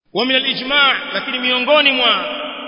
wa min al-ijma' lakini miongoni mwa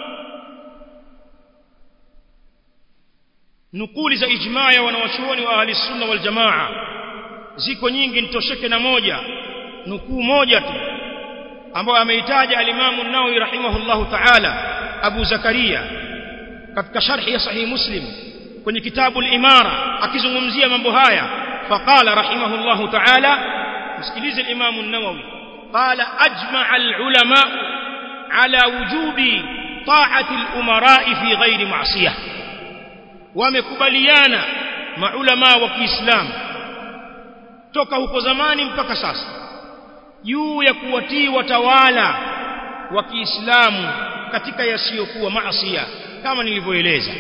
nukuli za ijma' ya wanawachuoni wa ahli sunna wal jamaa ziko nyingi nitosheke na moja nukuu moja tu ambayo ameitaja al-Imam an-Nawawi rahimahullahu ta'ala Abu Zakaria katika sharhi ya sahih Muslim kwenye kitabu al-Imara akizungumzia mambo haya faqala rahimahullahu ta'ala msikilize al-Imam an-Nawawi qala ajma'a al-ulama ala wujubi ta'ati al-umara fi ghairi ma'siyah wamekubaliana maulama wa Kiislamu toka huko zamani mpaka sasa juu ya kuwatii watawala wa Kiislamu katika yasiyokuwa maasiya kama nilivyoeleza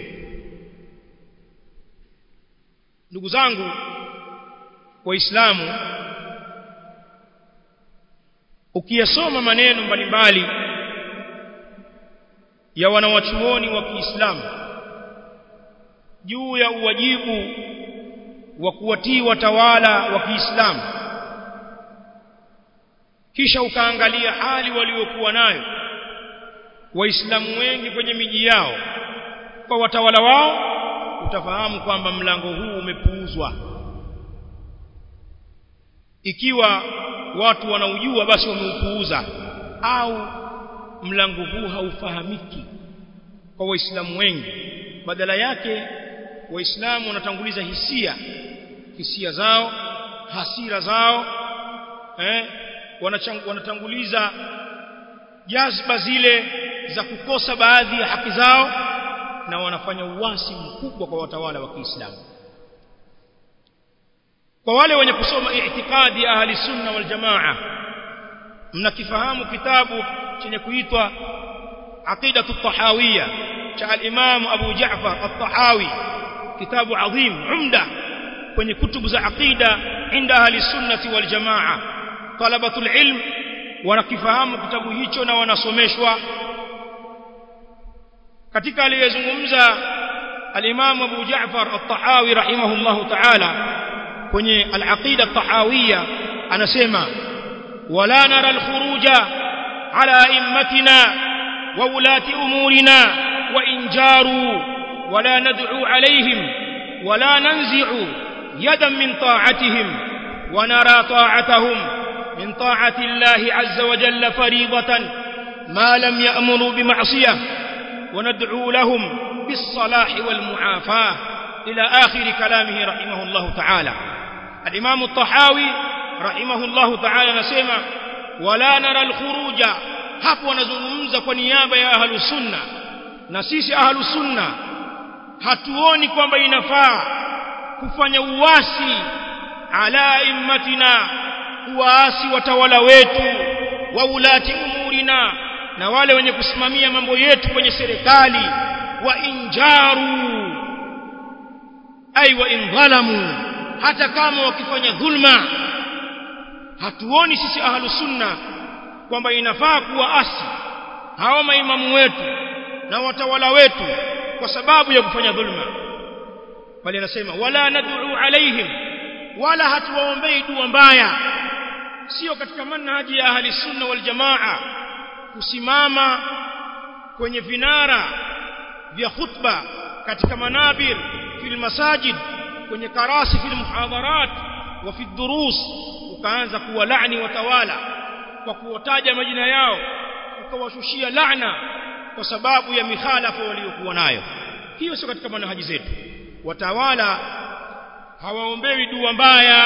ndugu zangu waislamu ukiyasoma maneno mbalimbali ya wanawachuoni wa Kiislamu juu ya uwajibu wa kuwatii watawala wa Kiislamu kisha ukaangalia hali waliokuwa nayo waislamu wengi kwenye miji yao kwa watawala wao utafahamu kwamba mlango huu umepuuzwa ikiwa watu wanaujua basi wameupuuza au mlango huu haufahamiki kwa waislamu wengi badala yake waislamu wanatanguliza hisia hisia zao hasira zao eh wanatanguliza jazba zile za kukosa baadhi ya haki zao na wanafanya uasi mkubwa kwa watawala wa Kiislamu kwa wale wenye kusoma i'tiqadi ya ahli sunna wal jamaa mnakifahamu kitabu chenye kuitwa aqidatu tahawiyya cha al-imam Abu Ja'far at-Tahawi kitabu adhim umda kwenye kutubu za aqida inda ahli sunnati wal jamaa talabatul ilm wanakifahamu kitabu hicho na wanasomeshwa katika aliyezungumza al-Imam Abu Ja'far at-Tahawi rahimahullahu ta'ala kwenye al-aqida at-tahawiyya anasema wala nara al-khuruja ala immatina wa ulati umurina wa injaru wala nad'u alayhim wala nanzi'u yadan min ta'atihim wa nara ta'atahum من طاعة الله عز وجل فريضة ما لم يأمروا بمعصية وندعو لهم بالصلاح والمعافاة إلى آخر كلامه رحمه الله تعالى الإمام الطحاوي رحمه الله تعالى نسمع ولا نرى الخروج hapo wanazungumza kwa niaba ya ahlu sunna na sisi ahlu sunna hatuoni kwamba inafaa kufanya uasi ala immatina kuwaasi watawala wetu wa ulati umurina na wale wenye kusimamia mambo yetu kwenye serikali wa injaru ay wa indhalamu hata kama wakifanya dhulma hatuoni sisi ahlu sunna kwamba inafaa kuwaasi hawa maimamu wetu na watawala wetu kwa sababu ya kufanya dhulma bali anasema wala nad'u alaihim wala hatuwaombei dua mbaya sio katika manhaji ya ahli sunna wal jamaa kusimama kwenye vinara vya khutba katika manabir fil masajid kwenye karasi fil muhadharat wa fi durus ukaanza kuwalaani watawala kwa kuwataja majina yao ukawashushia laana kwa sababu ya mikhalafa waliokuwa nayo hiyo sio katika manhaji zetu watawala hawaombewi dua mbaya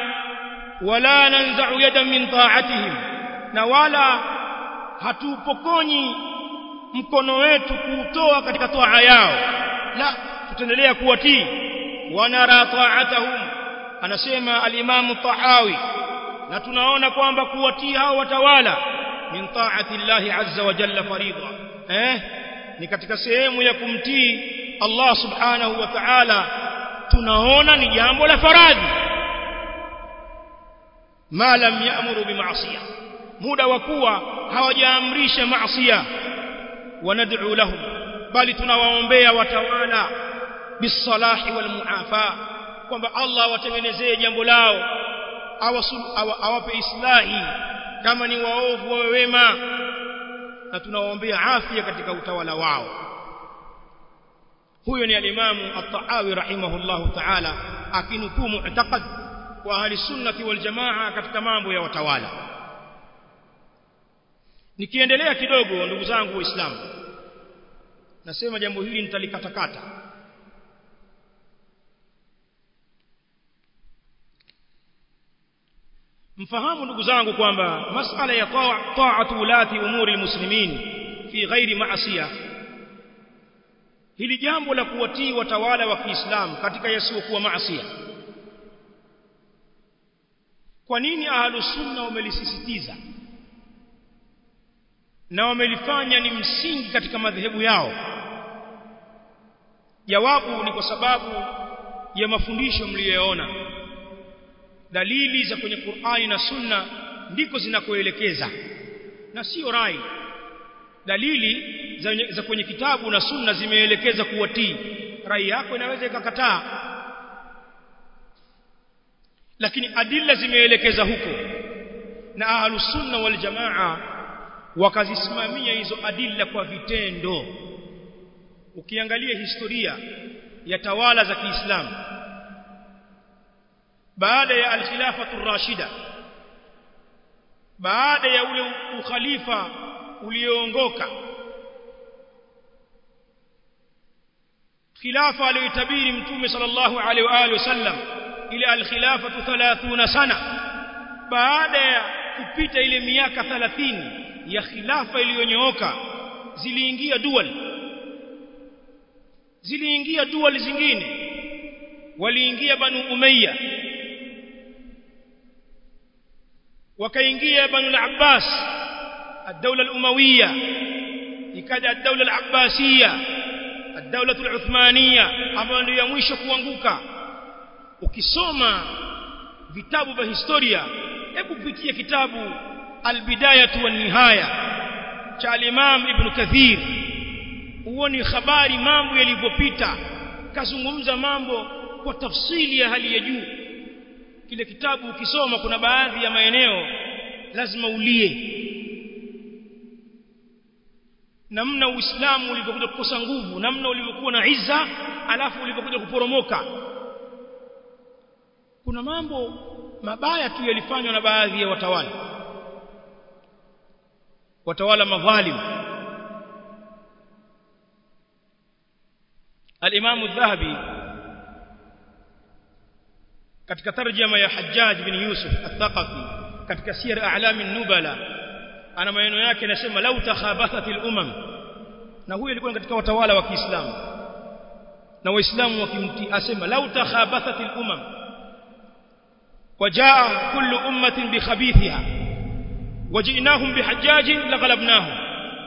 wala nanza'u yadan min ta'atihim na wala hatupokonyi mkono wetu kuutoa katika toa yao la tutaendelea kuwatii wanara ta'atahum anasema al-Imam Tahawi na tunaona kwamba kuwatii hao watawala min ta'ati Allah azza wa jalla faridha eh ni katika sehemu ya kumtii Allah subhanahu wa ta'ala tunaona ni jambo la faradhi ma lam ya'muru bima'siyah muda wa kuwa hawajaamrisha maasiya wanad'u lahum bali tunawaombea watawala bisalahi wal muafa kwamba Allah watengenezee jambo lao awape islahi kama ni waovu wawe wema na tunawaombea afya katika utawala wao huyo ni alimamu at-Tahawi rahimahullahu ta'ala akinukuu mu'taqad wa ahli sunnati wal jamaa katika mambo ya watawala nikiendelea kidogo ndugu zangu waislamu nasema jambo hili nitalikatakata mfahamu ndugu zangu kwamba masala ya ta'atu ulati umuri almuslimin fi ghairi ma'siyah hili jambo la kuwatii watawala wa Kiislamu katika yasiyokuwa maasi kwa nini ahlus sunna wamelisisitiza na wamelifanya ni msingi katika madhehebu yao jawabu ni kwa sababu ya mafundisho mliyoona dalili za kwenye Qur'ani na Sunna ndiko zinakoelekeza na sio rai dalili za, za kwenye kitabu na Sunna zimeelekeza kuwatii rai yako inaweza ikakataa lakini adilla zimeelekeza huko na ahlus sunna wal jamaa wakazisimamia hizo adilla kwa vitendo ukiangalia historia ya tawala za Kiislamu baada ya al-khilafatu rashida baada ya ule ukhalifa ulioongoka khilafa aliyotabiri mtume sallallahu alaihi wa alihi wasallam ile al-khilafatu 30 sana baada ya kupita ile miaka 30 ya khilafa iliyonyooka ziliingia dual ziliingia dual zingine waliingia banu umayya wakaingia banu al-abbas الدولة الأموية ikaja الدولة العباسية الدولة العثمانية ambayo ndio ya mwisho kuanguka ukisoma vitabu vya historia hebu pitia kitabu al-bidayah wa nihaya cha al-Imam Ibn Kathir uone habari mambo yalivyopita kazungumza mambo kwa tafsili ya hali ya juu kile kitabu ukisoma kuna baadhi ya maeneo lazima ulie namna uislamu ulivyokuja kukosa nguvu namna ulivyokuwa na izza alafu ulivyokuja kuporomoka kuna mambo mabaya tu yalifanywa na baadhi ya watawala watawala madhalim al-Imam adh-Dhahabi katika tarjama ya Hajjaj bin Yusuf al-Thaqafi katika sir a'lam an-nubala ana maneno yake yanasema lau takhabathat al-umam na huyo alikuwa katika watawala wa Kiislamu na waislamu wakimtii asema lau takhabathat al-umam wajaa kullu ummatin bi khabithiha wajinahum bihajjaj laghalabnahum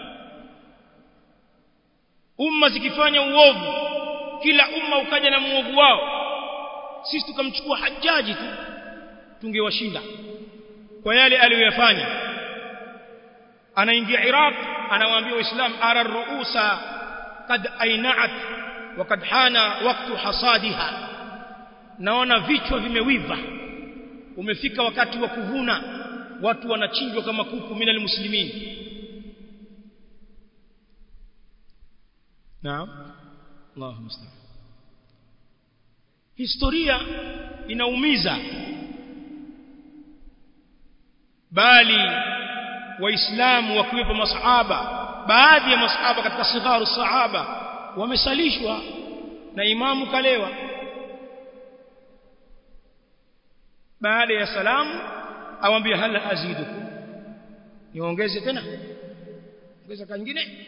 umma zikifanya uovu kila umma ukaja na muovu wao sisi tukamchukua hajaji tu tungewashinda kwa yale aliyoyafanya anaingia Iraq anawaambia waislamu ara ruusa kad ainat wa kad hana waktu hasadiha naona vichwa vimewiva umefika wakati wa kuvuna watu wanachinjwa kama kuku minal muslimin naam Allahu musta'an historia inaumiza bali waislamu wakiwepo masahaba baadhi ya masahaba katika sigharu sahaba wamesalishwa na imamu kalewa baada ya salamu awambia hala azidu niongeze tena ongeza kingine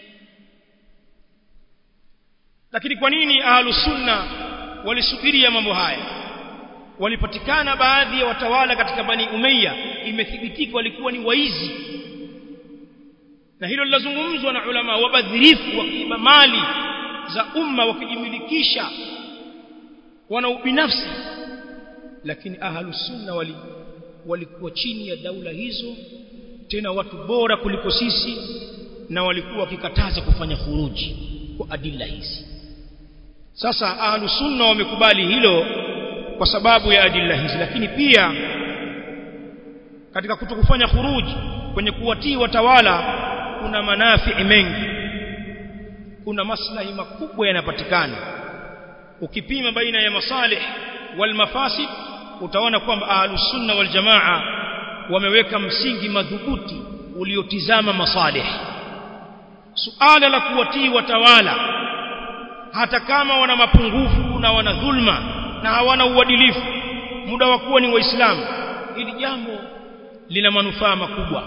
lakini kwa nini ahlus sunna walisubiria mambo haya walipatikana baadhi ya watawala katika bani umayya imethibitika walikuwa ni waizi na hilo linazungumzwa na ulama wabadhirifu wakiiba mali za umma wakijimilikisha wana ubinafsi lakini ahlus sunna wali walikuwa chini ya daula hizo tena watu bora kuliko sisi na walikuwa wakikataza kufanya khuruji kwa adila hizi sasa ahlus sunna wamekubali hilo kwa sababu ya adilla hizi lakini pia katika kutokufanya khuruji kwenye kuwatii watawala kuna manafi mengi kuna maslahi makubwa yanapatikana ukipima baina ya masalih wal mafasid utaona kwamba ahlus sunna wal jamaa wameweka msingi madhubuti uliotizama masalih suala la kuwatii watawala hata kama wana mapungufu na wana dhulma na hawana uadilifu muda wa kuwa ni waislamu hili jambo lina manufaa makubwa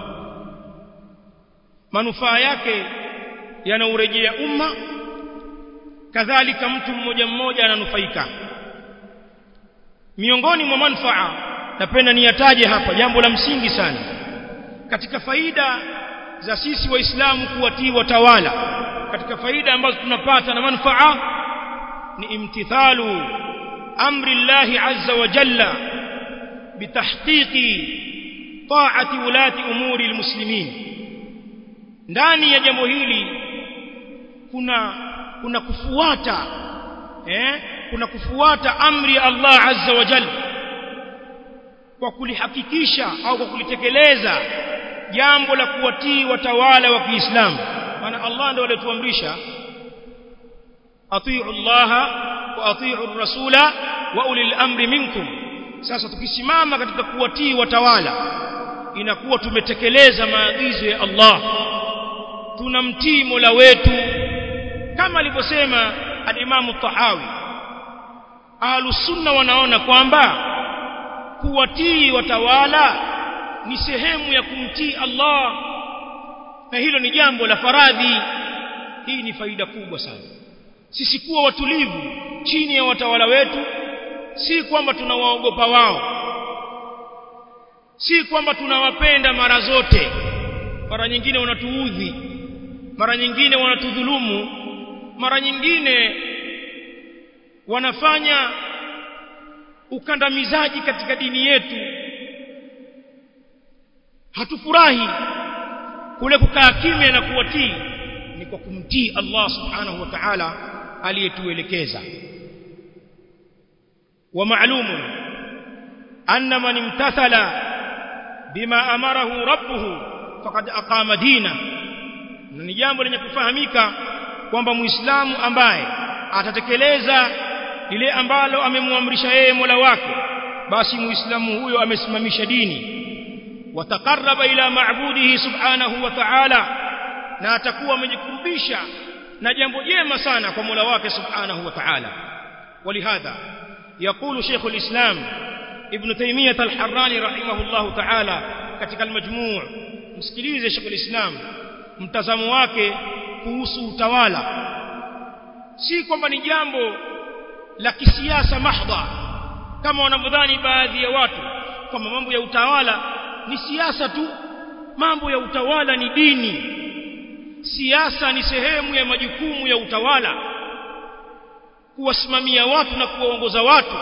manufaa yake yanaurejea umma kadhalika mtu mmoja mmoja ananufaika miongoni mwa manufaa napenda niyataje hapa jambo la msingi sana katika faida za sisi waislamu kuwatii watawala katika faida ambazo tunapata na manufaa ni imtithalu amri Allah azza wa jalla bitahqiqi ta'ati ulati umuri almuslimin ndani ya jambo hili kuna kuna kufuata eh kuna kufuata amri ya Allah azza wa jalla kwa kulihakikisha au kwa kulitekeleza jambo la kuwatii watawala wa Kiislamu maana Allah ndio alituamrisha atiu Allah wa atiu rasula wa ulil amri minkum sasa tukisimama katika kuwatii watawala inakuwa tumetekeleza maagizo ya Allah tunamtii Mola wetu kama alivyosema al-Imam Tahawi Ahlus Sunna wanaona kwamba kuwatii watawala ni sehemu ya kumtii Allah na hilo ni jambo la faradhi hii ni faida kubwa sana sisi kuwa watulivu chini ya watawala wetu si kwamba tunawaogopa wao si kwamba tunawapenda mara zote mara nyingine wanatuudhi mara nyingine wanatudhulumu mara nyingine wanafanya ukandamizaji katika dini yetu hatufurahi kule kukaa kimya na kuwatii ni kwa kumtii Allah subhanahu wa ta'ala aliyetuelekeza wa ma'lumun anna man imtathala bima amarahu rabbuhu faqad aqama dina na ni jambo lenye kufahamika kwamba muislamu ambaye atatekeleza lile ambalo amemwamrisha yeye Mola wake basi muislamu huyo amesimamisha dini wataqarraba ila ma'budihi subhanahu wa ta'ala na atakuwa amejikurubisha na jambo jema sana kwa Mola wake subhanahu wa ta'ala ولهذا يقول شيخ الإسلام ابن تيمية الحراني رحمه الله تعالى katika al-majmu' msikilize Sheikh al-Islam mtazamo wake kuhusu utawala si kwamba ni jambo la kisiasa mahdha kama wanavyodhani baadhi ya watu kwamba mambo ya utawala ni siasa tu mambo ya utawala ni dini siasa ni sehemu ya majukumu ya utawala kuwasimamia watu na kuwaongoza watu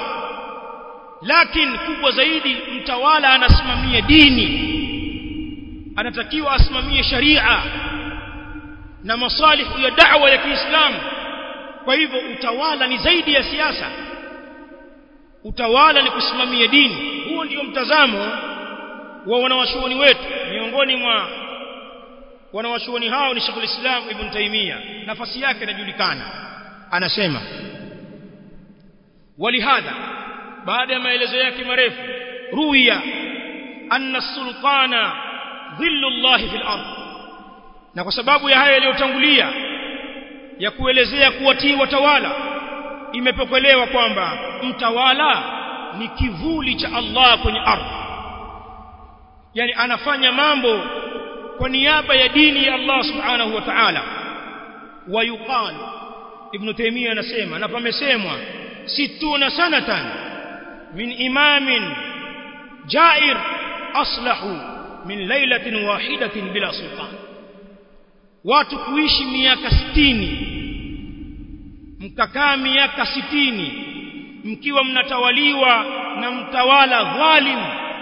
lakini kubwa zaidi mtawala anasimamia dini anatakiwa asimamie sharia na masalihu ya da'wa ya Kiislamu kwa hivyo utawala ni zaidi ya siasa utawala ni kusimamia dini huo ndio mtazamo wa wanawachuoni wetu miongoni mwa wanawachuoni hao ni Sheikhul Islam Ibn Taymiyyah nafasi yake inajulikana anasema walihadha baada ya maelezo yake marefu ruya anna sultana dhillu Allah fil ard na kwa sababu ya haya yaliyotangulia ya kuelezea kuwatii watawala imepokelewa kwamba mtawala ni kivuli cha Allah kwenye ardhi yani anafanya mambo kwa niaba ya dini ya Allah subhanahu wa ta'ala wayuqal ibn taymiyyah anasema na pamesemwa situna sanatan min imamin jair aslahu min lailatin wahidatin bila sultan watu kuishi miaka sitini mkakaa miaka sitini mkiwa mnatawaliwa na mtawala dhalim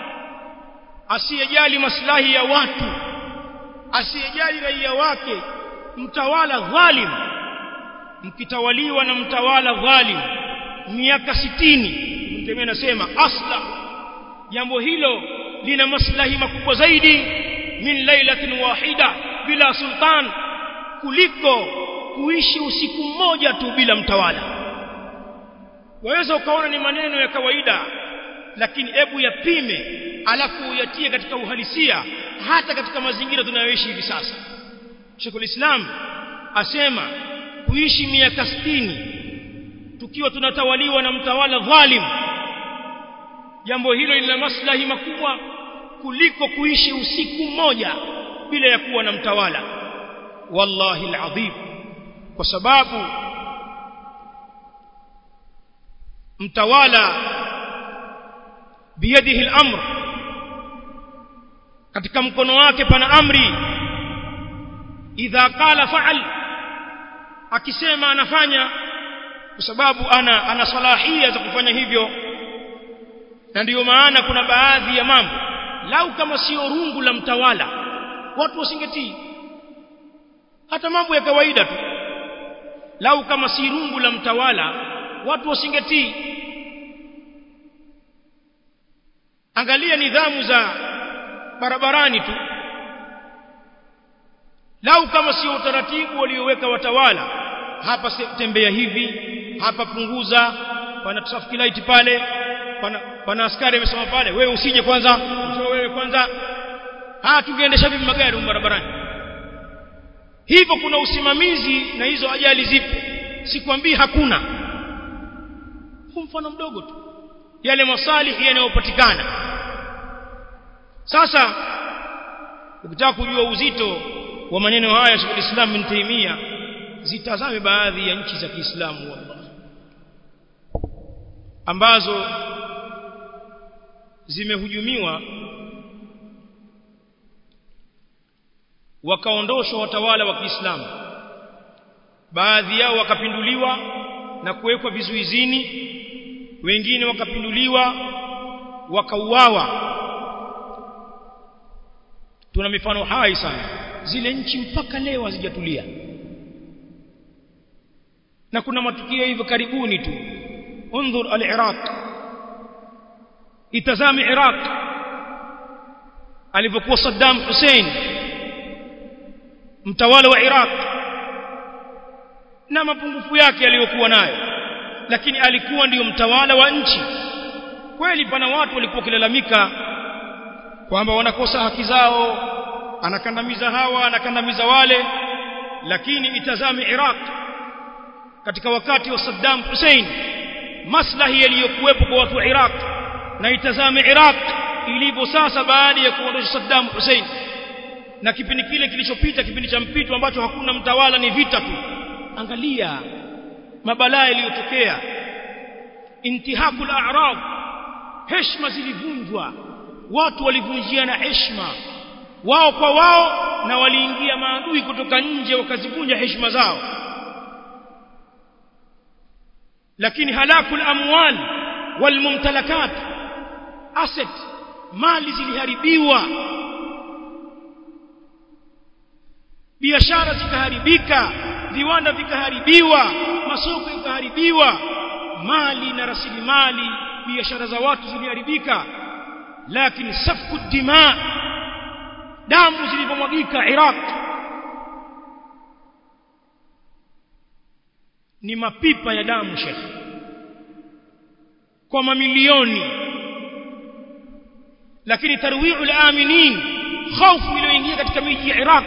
asiyejali maslahi ya watu asiyejali raia wake mtawala dhalim mkitawaliwa na mtawala dhalim miaka sitini mtume anasema asla jambo hilo lina maslahi makubwa zaidi min lailatin wahida bila sultan kuliko kuishi usiku mmoja tu bila mtawala waweza ukaona ni maneno ya kawaida lakini hebu yapime alafu uyatie katika uhalisia hata katika mazingira tunayoishi hivi sasa Sheikhul Islam asema kuishi miaka 60 tukiwa tunatawaliwa na mtawala dhalim jambo hilo lina maslahi makubwa kuliko kuishi usiku mmoja bila ya kuwa na mtawala wallahi alazim kwa sababu mtawala biyadihi al-amr katika mkono wake pana amri idha qala fa'al akisema anafanya kwa sababu ana ana salahia za kufanya hivyo na ndiyo maana kuna baadhi ya mambo lau kama sio rungu la mtawala watu wasingetii hata mambo ya kawaida tu lau kama si rungu la mtawala watu wasingetii angalia nidhamu za barabarani tu lau kama sio utaratibu walioweka watawala hapa tembea hivi hapa punguza pana traffic light pale pana, pana askari amesema pale wewe usije kwanza njoo wewe kwanza ah tungeendesha vipi magari barabarani hivyo kuna usimamizi na hizo ajali zipo sikwambii hakuna huu mfano mdogo tu yale masalihi yanayopatikana sasa ukitaka kujua uzito wa maneno haya Sheikh Islam bin Taymiyyah zitazame baadhi ya nchi za Kiislamu wallahi ambazo zimehujumiwa wakaondoshwa watawala wa Kiislamu baadhi yao wakapinduliwa na kuwekwa vizuizini wengine wakapinduliwa wakauawa tuna mifano hai sana zile nchi mpaka leo hazijatulia na kuna matukio hivyo karibuni tu انظر العراق itazame Iraq alipokuwa Saddam Hussein mtawala wa Iraq na mapungufu yake aliyokuwa nayo lakini alikuwa ndiyo mtawala wa nchi kweli pana watu walikuwa kilalamika kwamba wanakosa haki zao anakandamiza hawa anakandamiza wale lakini itazame Iraq katika wakati wa Saddam Hussein maslahi yaliyokuwepo kwa watu wa Iraq na itazame Iraq ilivyo sasa baada ya kuondosha Saddam Hussein na kipindi kile kilichopita kipindi cha mpito ambacho hakuna mtawala ni vita tu angalia mabalaa yaliyotokea intihakul a'rab heshima zilivunjwa watu walivunjiana heshima wao kwa wao na waliingia maadui kutoka nje wakazivunja heshima zao lakini halakul amwal walmumtalakat asset mali ziliharibiwa biashara zikaharibika viwanda vikaharibiwa masoko ikaharibiwa mali na rasilimali biashara za watu ziliharibika lakini safku dima damu zilipomwagika Iraq ni mapipa ya damu shekhi kwa mamilioni lakini tarwi'ul aminin hofu iliyoingia katika miji ya Iraq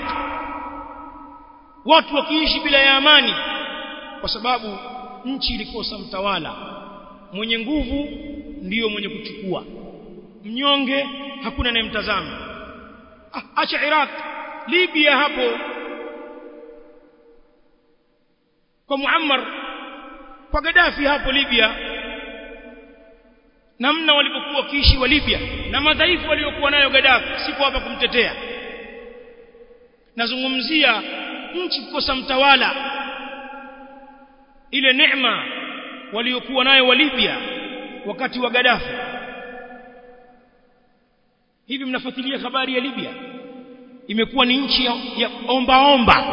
watu wakiishi bila ya amani kwa sababu nchi ilikosa mtawala mwenye nguvu ndiyo mwenye kuchukua mnyonge hakuna anayemtazama ah, acha Iraq Libya hapo kwa Muammar kwa Gaddafi hapo Libya namna walipokuwa wakiishi wa Libya na madhaifu waliokuwa nayo Gaddafi sipo hapa kumtetea nazungumzia nchi kukosa mtawala ile neema waliokuwa nayo wa Libya wakati wa Gaddafi hivi mnafuatilia habari ya Libya imekuwa ni nchi ya, ya omba omba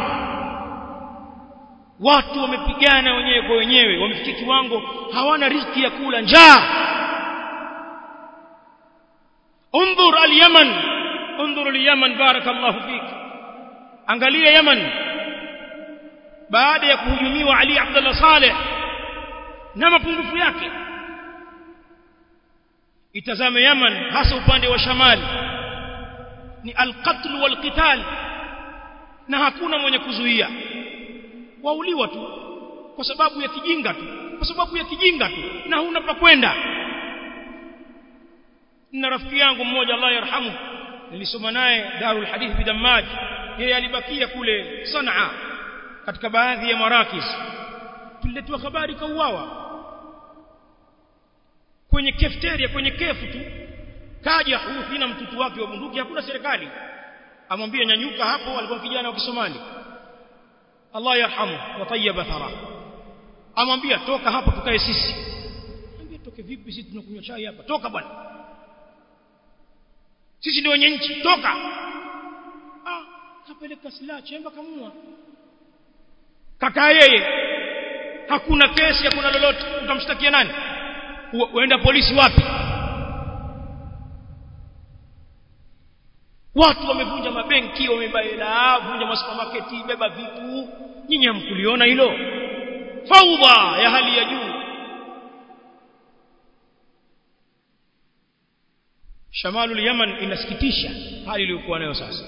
watu wamepigana wenyewe kwa wenyewe wamefikia kiwango hawana riziki ya kula njaa انظر اليمن انظر اليمن بارك الله فيك angalia Yemen baada ya kuhujumiwa Ali Abdullah Saleh na mapungufu yake itazame Yemen hasa upande wa shamali ni alqatl walqital na hakuna mwenye kuzuia wauliwa tu kwa sababu ya kijinga tu kwa sababu ya kijinga tu na huna pa kwenda na rafiki yangu mmoja Allah yarhamu nilisoma naye Darul Hadith Bidammaj yeye alibakia kule Sanaa katika baadhi ya marakis tuliletwa habari kauawa kwenye cafeteria kwenye kefu tu kaja huyu na mtutu wake wa bunduki hakuna serikali amwambia nyanyuka hapo alikuwa kijana wa Kisomali Allah yarhamu wa tayyaba thara amwambia toka hapo tukae sisi ambia toke vipi sisi tunakunywa chai hapa toka bwana sisi ndio wenye nchi toka ah kapeleka silaha chemba kamua kaka yeye hakuna kesi hakuna lolote utamshtakia nani uenda polisi wapi watu wamevunja mabenki wamebaila vunja masupermarket beba vitu nyinyi hamkuliona hilo faudha ya hali ya juu shamalu yaman inasikitisha hali iliyokuwa nayo sasa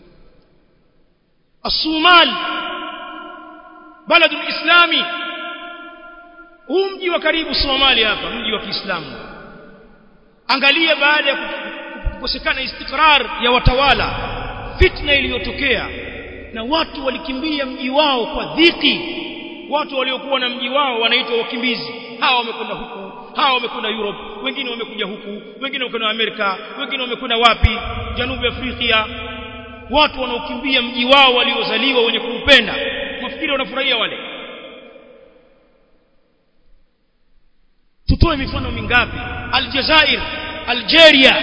الصومال بلد الإسلامي huu mji wa karibu Somalia hapa mji wa Kiislamu angalia baada ya kukosekana istikrar ya watawala fitna iliyotokea na watu walikimbia mji wao kwa dhiki watu waliokuwa na mji wao wanaitwa wakimbizi hawa wamekwenda huku hawa wamekwenda Europe wengine wamekuja huku wengine wamekwenda Amerika wengine wamekwenda wapi Janubi Afrika watu wanaokimbia mji wao waliozaliwa wenye kuupenda mafikiri wanafurahia wale tutoe mifano mingapi Aljazair Algeria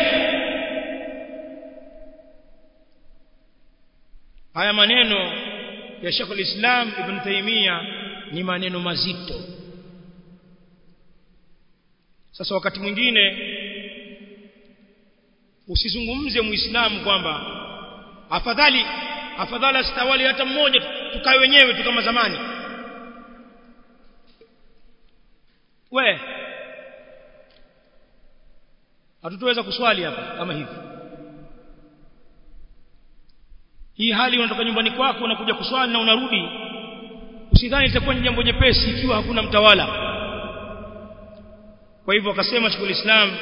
haya maneno ya Sheikh al-Islam Ibn Taymiyyah ni maneno mazito sasa wakati mwingine usizungumze muislamu kwamba afadhali afadhali asitawali hata mmoja tukae wenyewe tu kama zamani we hatutoweza kuswali hapa kama hivi hii hali unatoka nyumbani kwako unakuja kuswali na unarudi usidhani itakuwa ni jambo jepesi ikiwa hakuna mtawala kwa hivyo akasema Sheikh Islam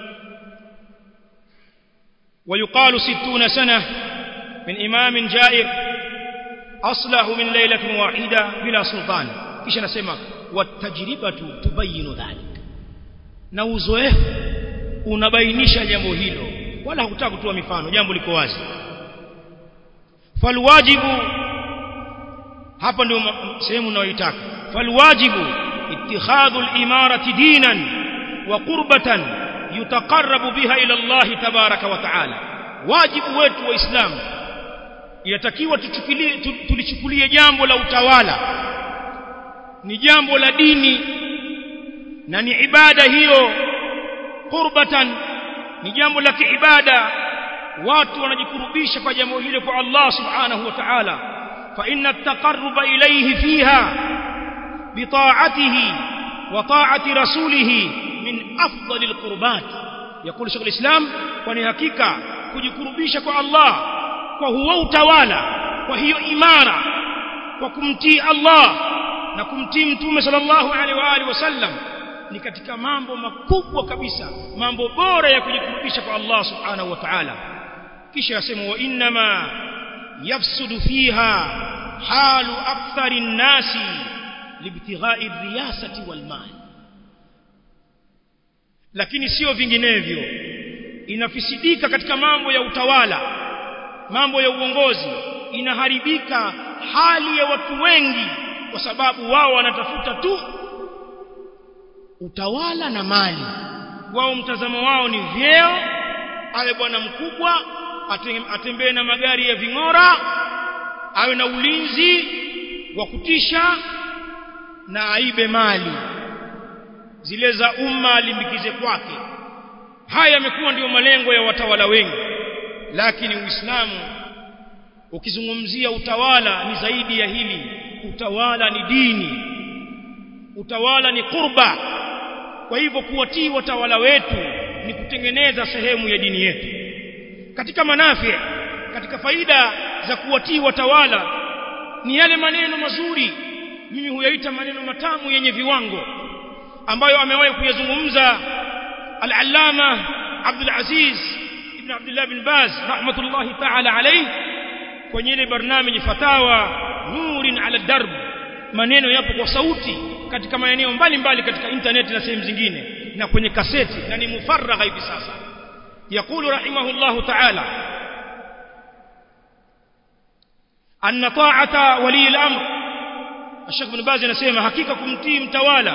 ويقال ستون سنة من إمام جائر أصلح من ليلة واحدة بلا سلطان kisha nasema watajribatu tubayinu dhalik na uzoefu unabainisha jambo hilo wala hakutaka kutoa mifano jambo liko wazi falwajibu hapa ndio sehemu unayoitaka falwajibu ittikhadhu al-imarati dinan wa qurbatan yutaqarrabu biha ila Allah tabaraka wa taala wajibu wetu waislamu yatakiwa tuchukulie tulichukulie jambo la utawala ni jambo la dini na ni ibada hiyo qurbatan ni jambo la kiibada watu wanajikurubisha kwa jambo hilo kwa Allah subhanahu wa ta'ala fa inna at-taqarruba ilayhi fiha bi ta'atihi wa ta'ati rasulih min afdalil qurbat yakulu Sheikh al-Islam kwani hakika kujikurubisha kwa Allah kwa huo utawala kwa hiyo imara kwa kumtii Allah na kumtii mtume sallallahu alaihi wa alihi wasallam ni katika mambo makubwa kabisa mambo bora ya kujikurubisha kwa Allah subhanahu wa ta'ala kisha yasema wa inma yafsudu fiha halu akthari nnasi libtigha'i riyasati wal mal lakini sio vinginevyo inafisidika katika mambo ya utawala mambo ya uongozi inaharibika hali ya watu wengi kwa sababu wao wanatafuta tu utawala na mali wao mtazamo wao ni vyeo awe bwana mkubwa atembee na magari ya ving'ora awe na ulinzi wa kutisha na aibe mali zile za umma alimbikize kwake haya yamekuwa ndiyo malengo ya watawala wengi lakini uislamu ukizungumzia utawala ni zaidi ya hili utawala ni dini utawala ni kurba kwa hivyo kuwatii watawala wetu ni kutengeneza sehemu ya dini yetu katika manafi katika faida za kuwatii watawala ni yale maneno mazuri mimi huyaita maneno matamu yenye viwango ambayo amewahi kuyazungumza al-allama Abdul Aziz ibn Abdullah bin Baz rahmatullahi ta'ala alayhi kwenye ile barnamiji fatawa nurin ala darb maneno yapo kwa sauti katika maeneo mbalimbali katika internet na sehemu zingine na kwenye kaseti na ni mufaragha hivi sasa يقول رحمه الله تعالى أن طاعة ولي الأمر الشيخ بن باز anasema hakika kumtii mtawala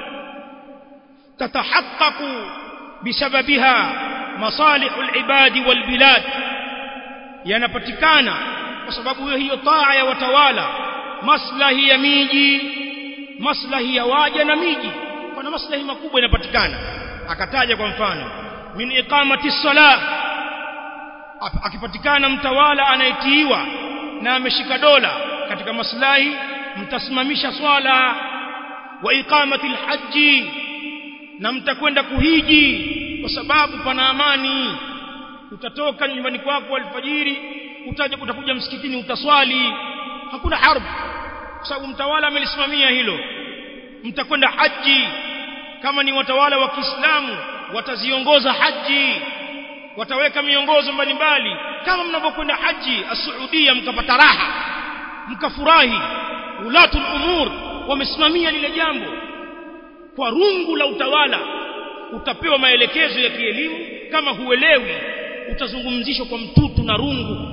تتحقق بسببها مصالح العباد والبلاد yanapatikana kwa sababu hiyo taa ya watawala maslahi ya miji maslahi ya waja na miji kuna maslahi makubwa yanapatikana akataja kwa mfano min iqamati salah akipatikana mtawala anayetiiwa na ameshika dola katika maslahi mtasimamisha swala wa iqamati alhaji na mtakwenda kuhiji kwa sababu pana amani utatoka nyumbani kwako alfajiri utaje utakuja msikitini utaswali hakuna harb kwa sababu mtawala amelisimamia hilo mtakwenda haji kama ni watawala wa Kiislamu wataziongoza haji wataweka miongozo mbalimbali kama mnapokwenda haji as-Saudia mkapata raha mkafurahi ulatul umur wamesimamia lile jambo kwa rungu la utawala utapewa maelekezo ya kielimu kama huelewi utazungumzishwa kwa mtutu na rungu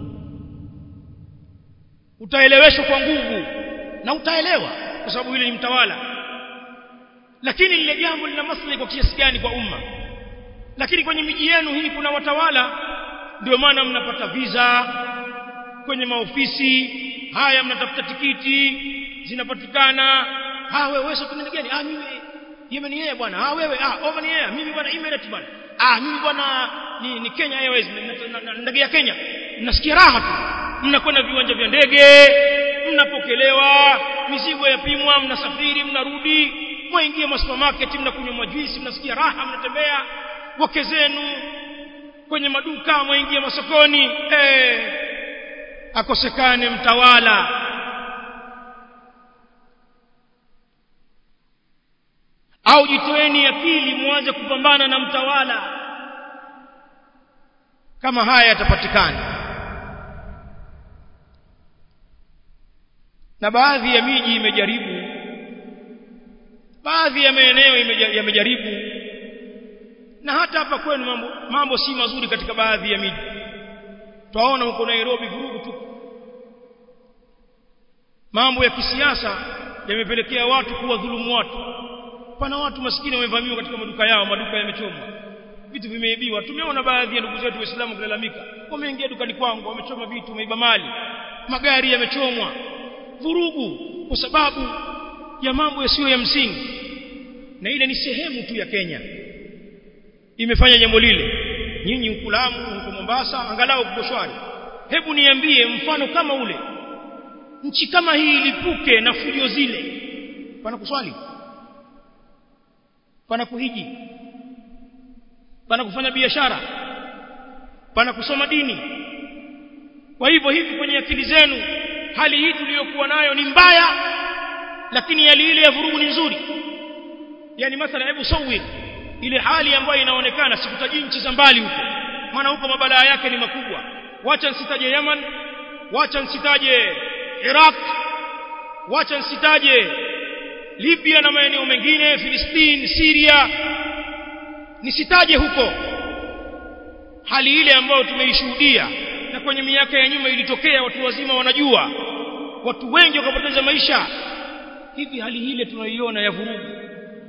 utaeleweshwa kwa nguvu na utaelewa kwa sababu yule ni mtawala lakini lile jambo lina maslahi kwa kiasi gani kwa umma lakini kwenye miji yenu hii kuna watawala ndio maana mnapata visa kwenye maofisi haya mnatafuta tikiti zinapatikana ah wewe wewe tunaenda gani ah mimi Yemen yeye bwana ah wewe ah Oman yeye mimi bwana Emirates bwana ah mimi bwana ni, ni Kenya Airways ndege ya Kenya mnasikia raha tu mnakwenda viwanja vya ndege mnapokelewa mizigo yapimwa mnasafiri mnarudi mwaingia ma supermarket mnakunywa majuisi mnasikia raha mnatembea wake zenu kwenye maduka mwaingia masokoni eh akosekane mtawala au jitoeni akili muanze kupambana na mtawala kama haya yatapatikana na baadhi ya miji imejaribu baadhi ya maeneo yamejaribu na hata hapa kwenu mambo, mambo si mazuri katika baadhi ya miji twaona huko Nairobi vurugu tu mambo ya kisiasa yamepelekea watu kuwa dhulumu watu pana watu maskini wamevamiwa katika maduka yao maduka yamechomwa vitu vimeibiwa tumeona baadhi ya ndugu zetu waislamu kulalamika wameingia dukani kwangu wamechoma vitu wameiba mali magari yamechomwa vurugu kwa sababu ya mambo yasiyo ya msingi na ile ni sehemu tu ya Kenya imefanya jambo lile nyinyi huko Lamu huko Mombasa angalau kuko shwari hebu niambie mfano kama ule nchi kama hii ilipuke na fujo zile pana kuswali pana kuhiji pana kufanya biashara pana kusoma dini kwa hivyo hivi kwenye akili zenu hali hii tuliyokuwa nayo ni mbaya lakini hali ile ya vurugu ni nzuri yani mathala hebu sawir ile hali ambayo inaonekana sikutaji nchi za mbali huko maana huko mabalaa yake ni makubwa wacha nsitaje Yaman wacha nsitaje Iraq wacha nsitaje Libya na maeneo mengine Filistini Syria nisitaje huko hali ile ambayo tumeishuhudia na kwenye miaka ya nyuma ilitokea watu wazima wanajua watu wengi wakapoteza maisha hivi hali ile tunaiona ya vurugu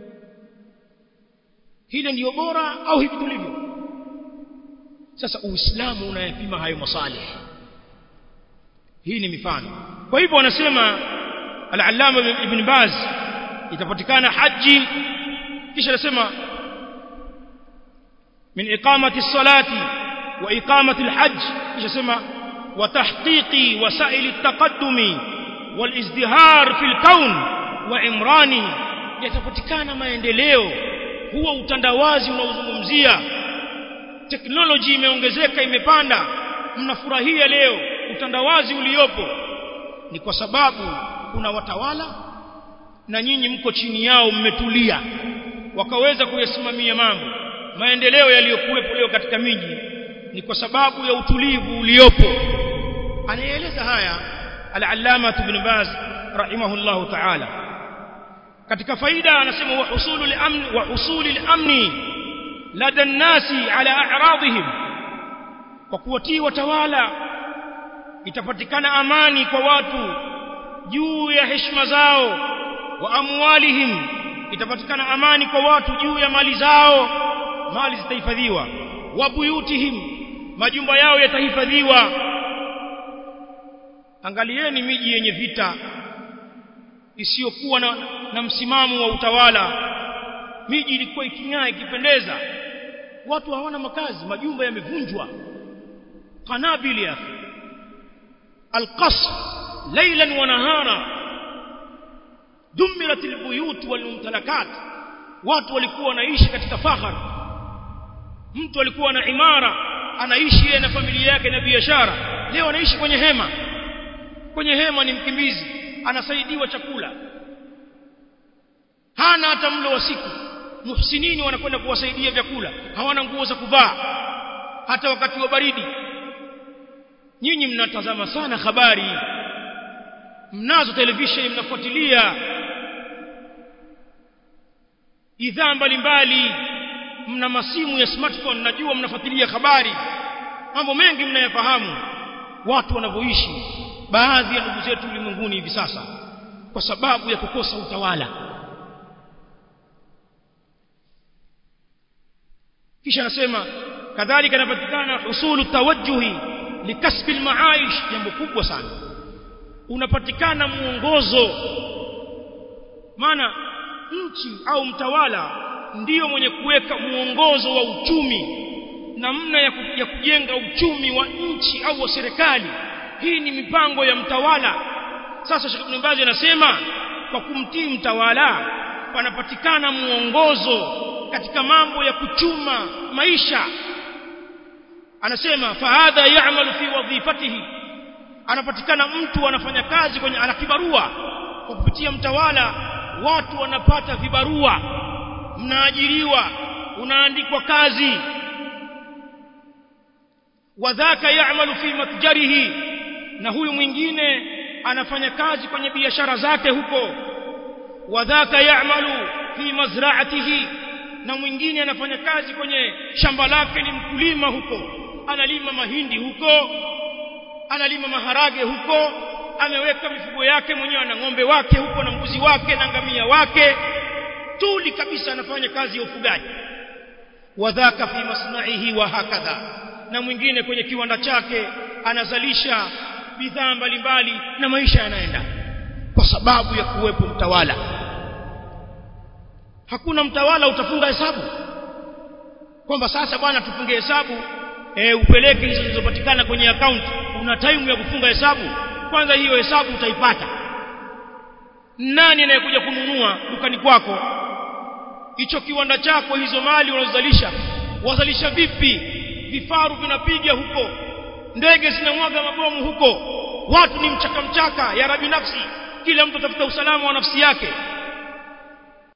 hile ndiyo bora au hivi tulivyo sasa uislamu unayapima hayo masalih hii ni mifano kwa hivyo wanasema al-allama ibn baz itapatikana haji kisha anasema min iqamati salati wa iqamati alhajj kisha sema wa tahqiqi wasail at-taqaddumi wal izdihar fil kawn wa imrani yatapatikana maendeleo huwa utandawazi unaozungumzia teknoloji imeongezeka imepanda mnafurahia leo utandawazi uliopo ni kwa sababu kuna watawala na nyinyi mko chini yao mmetulia wakaweza kuyasimamia mambo maendeleo yaliyokuwepo leo katika miji ni kwa sababu ya utulivu uliopo anaeleza haya al-allama ibn baz rahimahullahu ta'ala katika faida anasema wa husulul amn wa husulil amni lada nasi ala a'radihim kwa kuwatii watawala itapatikana amani kwa watu juu ya heshima zao wa amwalihim itapatikana amani kwa watu juu ya mali zao mali zitahifadhiwa wa buyutihim majumba yao yatahifadhiwa angalieni miji yenye vita isiyokuwa na, na msimamo wa utawala miji ilikuwa iking'aa ikipendeza watu hawana makazi majumba yamevunjwa qanabil ya alqasr laylan wa nahara dumirat albuyut walmumtalakat watu walikuwa wanaishi katika fahar mtu alikuwa na imara anaishi yeye na familia yake na biashara leo anaishi kwenye hema kwenye hema ni mkimbizi anasaidiwa chakula hana hata mlo wa siku muhsinini wanakwenda kuwasaidia vyakula hawana nguo za kuvaa hata wakati wa baridi nyinyi mnatazama sana habari mnazo televisheni mnafuatilia idhaa mbalimbali mna masimu ya smartphone najua mnafuatilia habari mambo mengi mnayafahamu watu wanavyoishi baadhi ya ndugu zetu ulimwenguni hivi sasa kwa sababu ya kukosa utawala kisha anasema kadhalika inapatikana husulu tawajjuhi likasbi almaaish jambo kubwa sana unapatikana muongozo maana nchi au mtawala ndiyo mwenye kuweka muongozo wa uchumi namna ya, ya kujenga uchumi wa nchi au wa serikali hii ni mipango ya mtawala sasa Sheikh Ibn Baz anasema kwa kumtii mtawala panapatikana muongozo katika mambo ya kuchuma maisha anasema fahadha ya'malu fi wadhifatihi anapatikana mtu anafanya kazi kwenye ana kibarua kwa kupitia mtawala watu wanapata vibarua mnaajiriwa unaandikwa kazi wadhaka ya'malu fi matjarihi na huyu mwingine anafanya kazi kwenye biashara zake huko wadhaka ya'malu fi mazra'atihi na mwingine anafanya kazi kwenye shamba lake ni mkulima huko analima mahindi huko analima maharage huko ameweka mifugo yake mwenyewe na ng'ombe wake huko na mbuzi wake na ngamia wake tuli kabisa anafanya kazi ya ufugaji wadhaka fi masna'ihi wa hakadha na mwingine kwenye kiwanda chake anazalisha bidhaa mbalimbali na maisha yanaenda kwa sababu ya kuwepo mtawala hakuna mtawala utafunga hesabu kwamba sasa bwana tufunge hesabu e, upeleke hizo zilizopatikana kwenye account una time ya kufunga hesabu kwanza hiyo hesabu utaipata nani anayekuja kununua dukani kwako hicho kiwanda chako hizo mali unazozalisha wazalisha vipi vifaru vinapiga huko ndege zinamwaga mabomu huko watu ni mchaka mchaka ya rabi nafsi kila mtu atafuta usalama wa nafsi yake